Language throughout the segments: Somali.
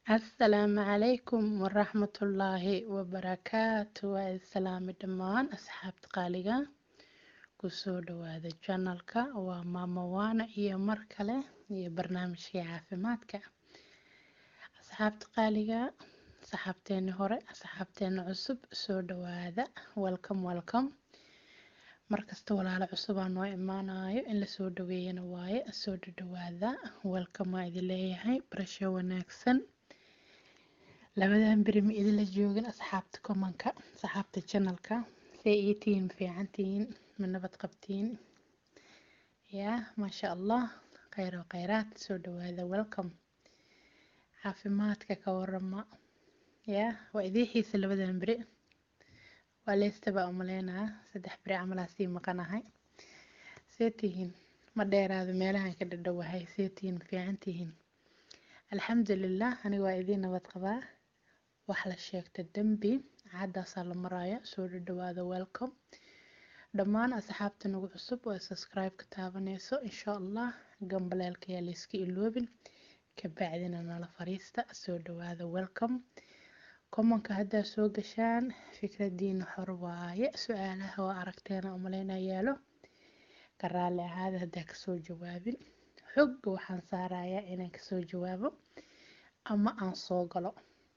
asalaamu calaykum waraxmatullaahi wabarakaatu waa islaami dhammaan asxaabta qaaliga kusoo dhawaada janalka waa maama waana iyo mar kale iyo barnaamijkii caafimaadka asxaabta qaaliga asxaabteeni hore asxaabteeni cusub soo dhawaada welcome welcome markasta walaalo cusub aa noo imaanayo in lasoo dhaweeyana waaye soo dhadhawaada welcome waa idin leeyahay barasho wanaagsan labadan beri ma idinla joogin asxaabta komanka asxaabta janalka say ii tihiin fiican tihiin ma nabad qabtiin yaa maasha allah khayr oo khayraad soo dhawaada welcome caafimaadka ka warama yaa waa idii xiisa labadan beri waa leystaba umaleynaa saddex beri camalaa sii maqanahay see tihiin ma dheeraado meelahan ka dhadhowahay see tihiin fiican tihiin alxamdulilah aniga waa idiin nabad qabaa wax la sheegta dembi caddaasaa la maraya soo dhadhawaada welcome dhammaan asxaabta nagu cusub oo subscribe ka taabanayso insha allah gambaleelka yaa layska iloobin kabacdina nala fariista soo dhawaada welcome komanka haddaa soo gashaan fikradiina xor waaye su-aalaha oo aragteena umaleyna yaalo ka raalli ahaada haddaa kasoo jawaabin xogga waxaan saarayaa inaan kasoo jawaabo ama aan soo galo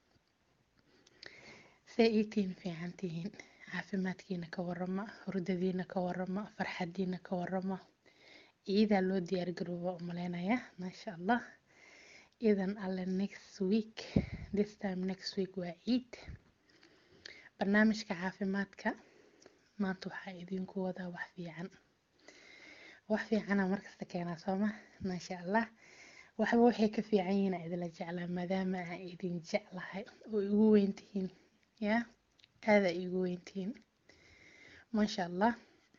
see iitiin fiican tihiin caafimaadkiina ka warama hurdadiina ka warama farxadiina ka warama ciidaa loo diyaargarooba umaleynaya maasha allah idan alle next week this time next week waa ciid barnaamijka caafimaadka maanta waxaa idinku wadaa wax fiican wax fiicana markasta keenaa sooma maasha allah waxba waxay ka fiican yihiin aa idinla jeclaa maadaama aan idin jeclahay oo igu weyntihiin yaa aadaa igu weyntihiin maasha allah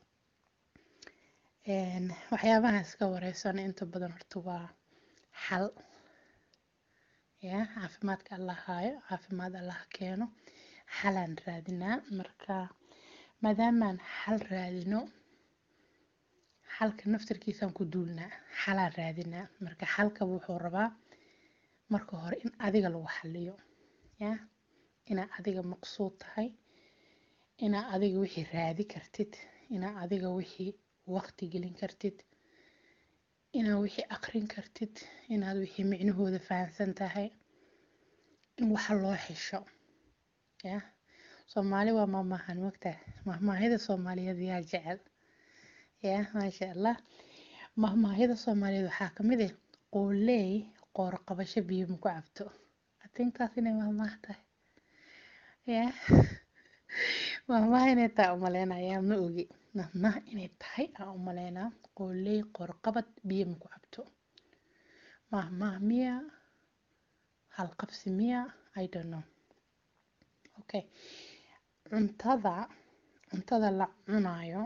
waxyaabaha iska wareysana inta badan horta waa xal yaa caafimaadka allah haayo caafimaad allah keeno xalaan raadinaa marka maadaamaan xal raadino xalka naftarkiisaan ku duulnaa xalaan raadinaa marka xalkaba wuxuu rabaa marka hore in adiga lagu xaliyo yaa inaa adiga maqsuud tahay inaa adiga wixii raadi kartid inaa adiga wixii waqti gelin kartid inaa wixii aqrin kartid inaad wixii micnahooda fahamsan tahay in waxa loo xisho yaa soomaali waa maamaahan mogtaa mahmaahida soomaaliyeed yaa jecel yaa maasha allah mahmaahida soomaaliyeed waxaa kamid ah qooley qoor qabasho biyo maku cabto atintaas inay mahmaah tahay yaa mahmaah inay tahay umaleynayaa ma ogi mahmaah inay tahay aan umaleynaa qooley qoor qabad biyo maku cabto mahmaah miya halqabsi miya i don't know okay cuntada cuntada la cunayo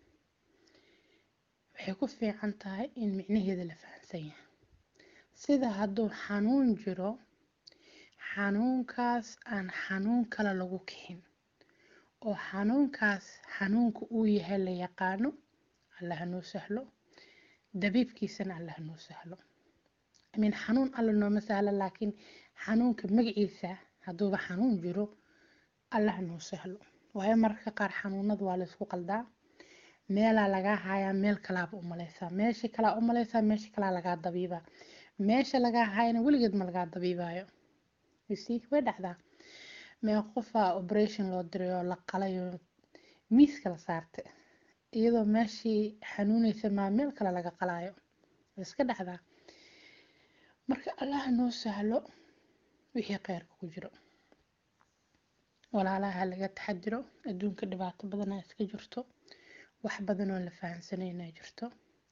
waxay ku fiican tahay in micnaheeda la fahamsan yahay sida hadduu xanuun jiro xanuunkaas aan xanuun kale lagu kixin oo xanuunkaas xanuunka uu yahay la yaqaano alla hanoo sahlo dabiibkiisana alla hanoo sahlo amin xanuun alla nooma sahlo laakiin xanuunka magaciisa hadduuba xanuun jiro alla hanoo sahlo waayo mararka qaar xanuunada waa laysku qaldaa meelaa lagaa hayaa meel kalaaba umaleysaa meesha kalaa umaleysaa meesha kalaa lagaa dabiibaa meesha lagaa hayana weligeed ma lagaa dabiibaayo yusi way dhacdaa mee qofaa operation loo diray oo la qalayo miiska la saartay iyadoo meeshii xanuuneysa maa meel kale laga qalaayo way iska dhacdaa marka allaha noo sahlo wixii kheyrka ku jiro walaalaha laga taxadiro adduunka dhibaato badanaa iska jirto wax badan oo la fahamsanay inay jirto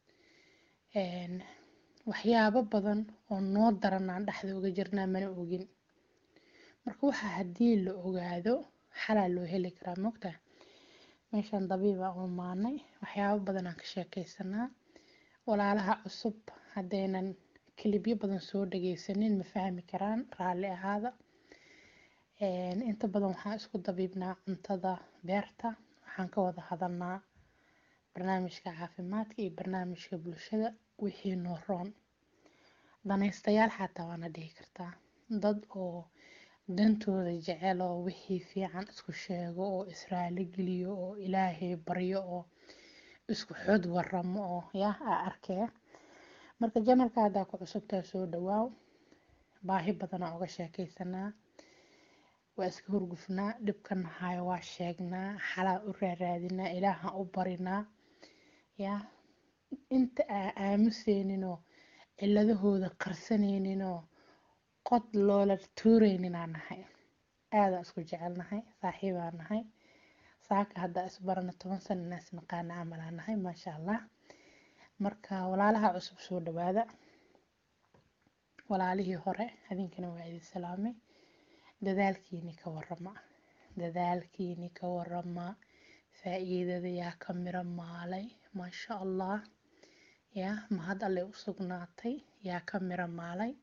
waxyaabo badan oo noo daranaan dhexda uga jirnaa mana ogin marka waxa haddii la ogaado xalaa loo heli karaa mogtaa meeshaan dabiiba u maanay waxyaabo badan aan ka sheekeysanaa walaalaha cusub haddaynan kilibyo badan soo dhageysanin ma fahmi karaan raalli ahaada inta badan waxaan isku dabiibnaa cuntada beerta waxaan ka wada hadalnaa barnaamijka caafimaadka iyo barnaamijka bulshada wixii noo roon danaystayaal xataa waana dhihi kartaa dad oo dantooda jecel oo wixii fiican isku sheego oo israali geliyo oo ilaahay baryo oo isku xod waramo oo yaa aa arkee marka janalka haddaa ku cusubtaa soo dhawaaw baahi badanaa uga sheekaysanaa waa iska hurgufnaa dhibkan hayo waa sheegnaa xalaa u raaraadinaa ilaaha u barinaa yaa inta aa aamuseyninoo ciladahooda qarsanayninoo qod loola tuureyninaa nahay aadaa isku jecelnahay saaxiibaa nahay saaka haddaa isbarana toban sana inaas naqaana camalaa nahay maasha allah marka walaalaha cusub soo dhawaada walaalihii hore hadinkana waa idin salaamay dadaalkiini ka warama dadaalkiini ka warama faa-iidada yaa ka miro maalay maasha allah yaa mahad allay u sugnaatay yaa ka miro maalay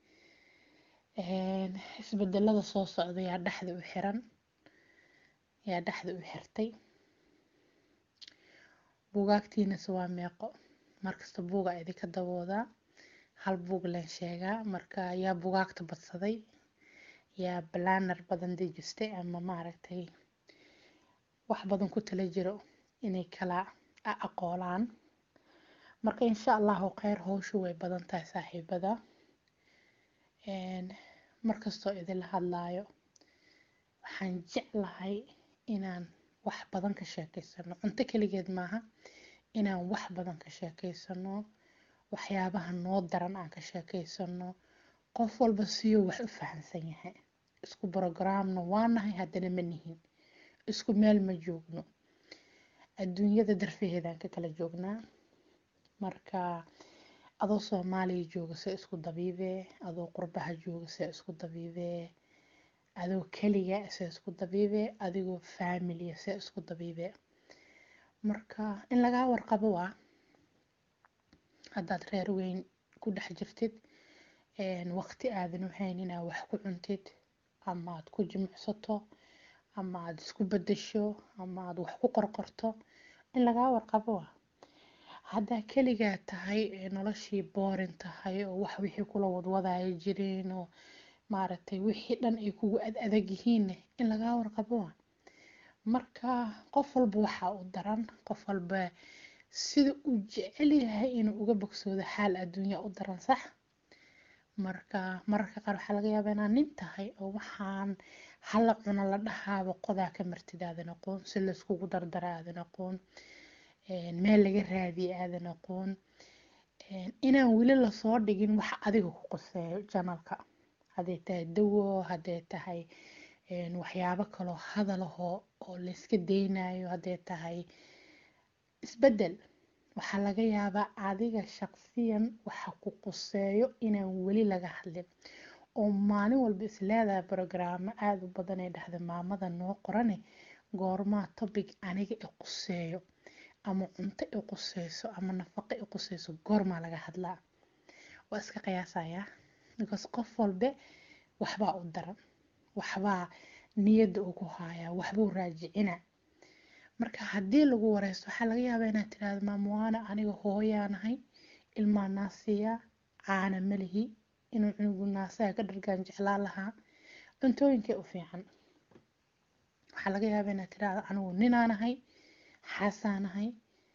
isbedelada soo socda yaa dhexda u xiran yaa dhexda u xirtay buugaagtiinase waa meeqo markasta buuga idinka daboodaa hal buug leen sheegaa marka yaa bugaagta badsaday yaa balaanar badan dejistay ama maaragtay wax badan ku tala jiro inay kala aqoolaan marka insha allahu kheyr howshu way badan tahay saaxiibada markastoo idinla hadlaayo waxaan jeclahay inaan wax badan ka sheekeysano cunto keligeed maaha inaan wax badan ka sheekeysano waxyaabaha noo daran aan ka sheekeysano qof walba siyuu wax u fahamsan yahay isku brogramna waa nahay haddana ma nihin isku meel ma joogno adduunyada darfaheedaan ka kala joognaa marka adoo soomaaliya jooga se isku dabiibee adoo qurbaha jooga se isku dabiibee adoo keliga se isku dabiibee adigoo faamilia se isku dabiibee marka in lagaa warqabo waa haddaad reer weyn ku dhex jirtid waqti aadan u hayn inaad wax ku cuntid ama aad ku jimicsato ama aad isku bedesho ama aad wax ku qorqorto in lagaa warqabo waa haddaa keligaa tahay noloshii boorin tahay oo wax wixii kula wadwadaya jireen oo maaragtay wixii dhan ay kugu ad adag yihiinne in lagaa warqabo waa marka qof walba waxaa u daran qof walba sida uu jecel yahay inuu uga bogsoodo xaal adduunya u daran sax marka mararka qaar waxaa laga yaabaa inaad nin tahay oo waxaan hala cuno la dhahaaba qodaa ka martid aadan aqoon si layskugu dardara aadan aqoon meel laga raadiye aadan aqoon inaan weli lasoo dhigin wax adiga ku qoseeyo janalka hadday tahay dawo hadday tahay waxyaabo kaloo hadalahoo oo layska daynayo hadday tahay isbedel waxaa laga yaabaa adiga shaqsiyan waxa ku quseeyo inaan weli laga hadlin oo maalin walba isleedahay brogaraamo aada u badan ee dhahda maamada noo qorane goormaa topic aniga i quseeyo ama cunto i quseyso ama nafaqo i quseyso goormaa laga hadlaa waa iska qiyaasayaa because qof walbe waxbaa u daran waxbaa niyadda ugu haayaa waxbuu raajicina marka haddii lagu wareysto waxaa laga yaabaa inaad tirahdo maamuwaana aniga hooyaanahay ilmaa naasiya caana malihi inuu cunugu naasaha ka dhargaan jeclaa lahaa cuntooyinkay u fiican waxaa laga yaabaa inaad tirahdo anigu ninaanahay xaasaanahay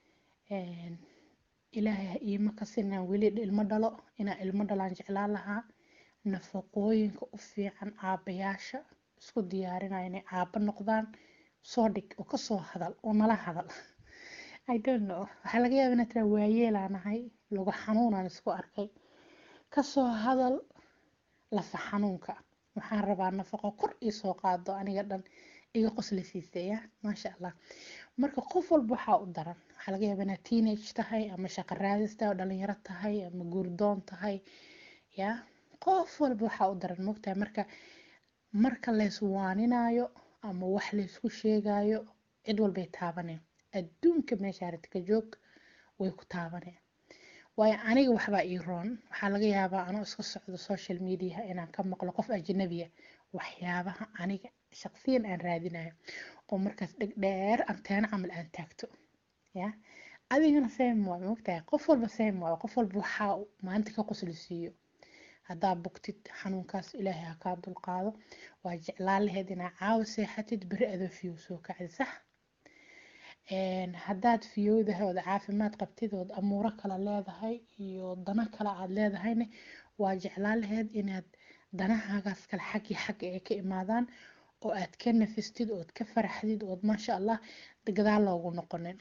ilaahay ha iima kasin inaan weli ilmo dhalo inaan ilmo dhalaan jeclaan lahaa nafaqooyinka u fiican aabbayaasha isku diyaarinaya inay aabba noqdaan soo dhig oo kasoo hadal oo nala hadal i don't know waxaa laga yaaba inaad tiraa waayeelaanahay lagu xanuunaan isku arkay kasoo hadal lafa xanuunka waxaan rabaa nafaqo kor iisoo qaado aniga dhan iga qosla siiseeya maasha allah marka qof walba waxaa u daran waxaa laga yaaba inaad teenage tahay ama shaqo raadis tahay oo dhalinyaro tahay ama guurdoon tahay ya qof walba waxaa u daran mogtahay marka marka layswaaninayo ama wax laysku sheegayo cid walbay taabaneen adduunka meesha aragtika joog way ku taabaneen waayo aniga waxbaa ii roon waxaa laga yaabaa anoo iska socdo social media inaan ka maqlo qof ajnabiya waxyaabaha aniga shaqsiyan aan raadinayo oo markaas dhegdheer anteena camal aan taagto ya adigana same waayo mogtahay qof walba same waayo qof walba waxaa maanta ka qosli siiyo haddaa bugtid xanuunkaas ilaahay ha kaa dulqaado waa jeclaan laheyd inaa caawa seexatid beri adoo fiyow soo kacdi sax haddaad fiyowdahay ood caafimaad qabtid ood amuuro kale leedahay iyo dano kale aad leedahayna waa jeclaan laheyd inaad danahaagaas kale xaggii xagga ay ka imaadaan oo aad ka nafistid ood ka faraxdid ood maasha allah gadaal loogu noqonin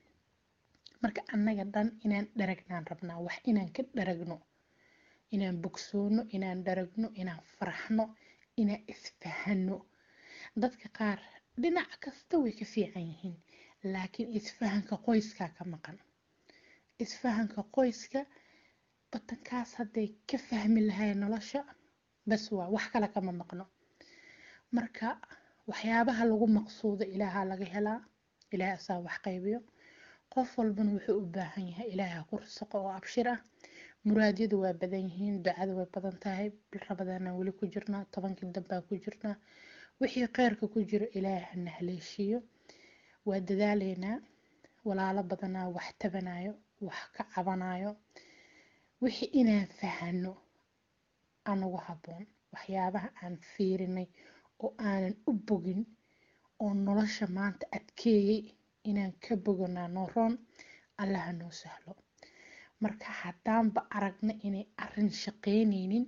marka annaga dhan inaan dharagnaan rabnaa wax inaan ka dharagno inaan bogsoono inaan dharagno inaan faraxno inaan isfahano dadka qaar dhinac kasta way ka fiican yihiin laakiin isfahanka qoyskaa ka maqan isfahanka qoyska batankaas hadday ka fahmi lahayn nolosha bas waa wax kale kama maqno marka waxyaabaha lagu maqsuudo ilaaha laga helaa ilaahay asaa wax qaybiyo qof walbana wuxuu u baahan yahay ilaaha ku risaqo oo abshir ah muraadyadu waa badan yihiin ducada way badan tahay bil rabadaanaan weli ku jirnaa tobankii dambaan ku jirnaa wixii kheyrka ku jiro ilaahay hana haleeshiiyo waa dadaaleynaa walaalo badanaa wax tabanayo wax ka cabanayo wixii inaan fahano anagu habboon waxyaabaha aan fiirinay oo aanan u bogin oo nolosha maanta adkeeyey inaan ka boganaa nooroon allaha noo sahlo marka haddaanba aragna inay arin shaqeyneynin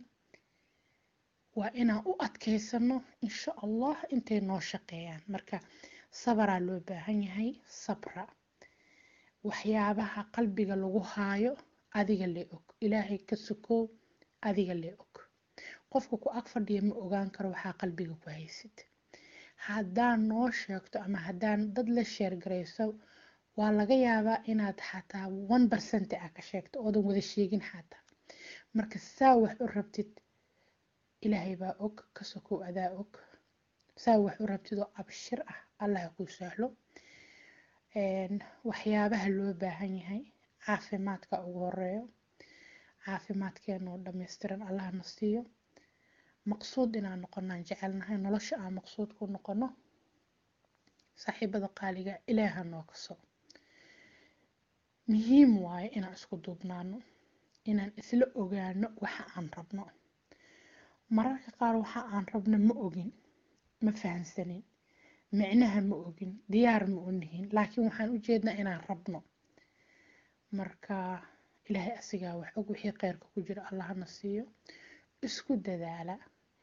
waa inaan u adkeysano insha allah intay noo shaqeeyaan marka sabaraa loo baahan yahay sabra waxyaabaha qalbiga lagu haayo adiga lee og ilaahay ka sukoow adiga lee og qofka ku ag fadhiya ma ogaan karo waxaa qalbiga ku haysid haddaan noo sheegto ama haddaan dad la sheergarayso waa laga yaabaa inaad xataa one percent ah ka sheegto oodan wada sheegin xataa marka saa wax u rabtid ilaahay baa og ka sokow adaa og saa wax u rabtid oo abshir ah allah kuu sahlo waxyaabaha loo baahan yahay caafimaadka ugu horeeyo caafimaadkeena oo dhammaystiran allahna siiyo maqsuud inaan noqonaan jecelnahay nolosha aan maqsuud ku noqono saaxiibada qaaliga ilaaha noo kaso muhiim waayo inaan isku duubnaano inaan isla ogaano waxa aan rabno mararka qaar waxa aan rabno ma ogin ma fahansanin micnaha ma ogin diyaar ma u nihin laakiin waxaan u jeednaa inaan rabno marka ilaahay asigaa wax og wixii kheyrka ku jira allahna siiyo isku dadaala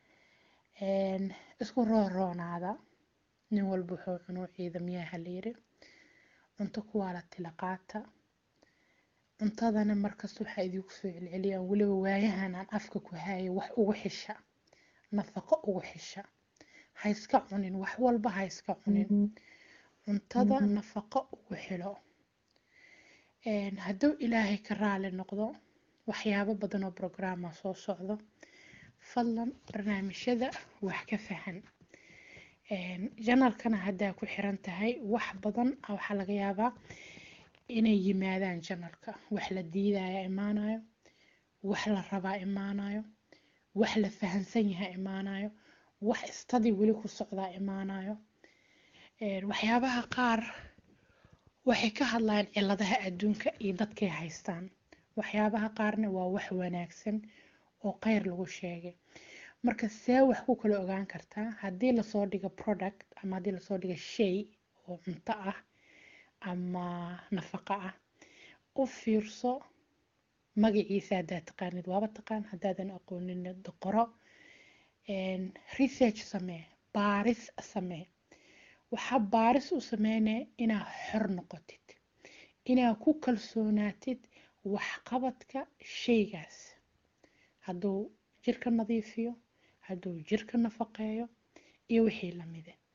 isku rooroonaada nin walba wuxuu cunuu ciidamyaha layiri cunto kuwaa la tila qaata cuntadana markasta waxaa idinku soo celceliyaan weliba waayahan aan afka ku hayo wax ugu xisha nafaqo ugu xisha ha iska cunin wax walba ha iska cunin cuntada nafaqo ugu xilo hadduu ilaahay ka raali noqdo waxyaabo badan oo brograama soo socdo fadlan barnaamijyada wax ka fahan janalkana haddaa ku xiran tahay wax badan waxaa laga yaabaa inay yimaadaan janalka wax la diidaya imaanayo wax la rabaa imaanayo wax la fahansan yahay imaanayo wax istadii weli ku socdaa imaanayo waxyaabaha qaar waxay ka hadlayaan ciladaha adduunka iyo dadkay haystaan waxyaabaha qaarna waa wax wanaagsan oo kheyr lagu sheegay marka see wax ku kala ogaan kartaa haddii lasoo dhigo product ama haddii lasoo dhigo shay oo cunto ah ama nafaqo ah u fiirso magaciisa haddaad taqaanid waaba taqaan haddaadan aqoonin qoro research samee baaris samee waxaa baaris u sameynaya inaa xor noqotid inaa ku kalsoonaatid waxqabadka shaygaas hadduu jirka nadiifiyo hadduu jirka nafaqeeyo iyo wixii lamide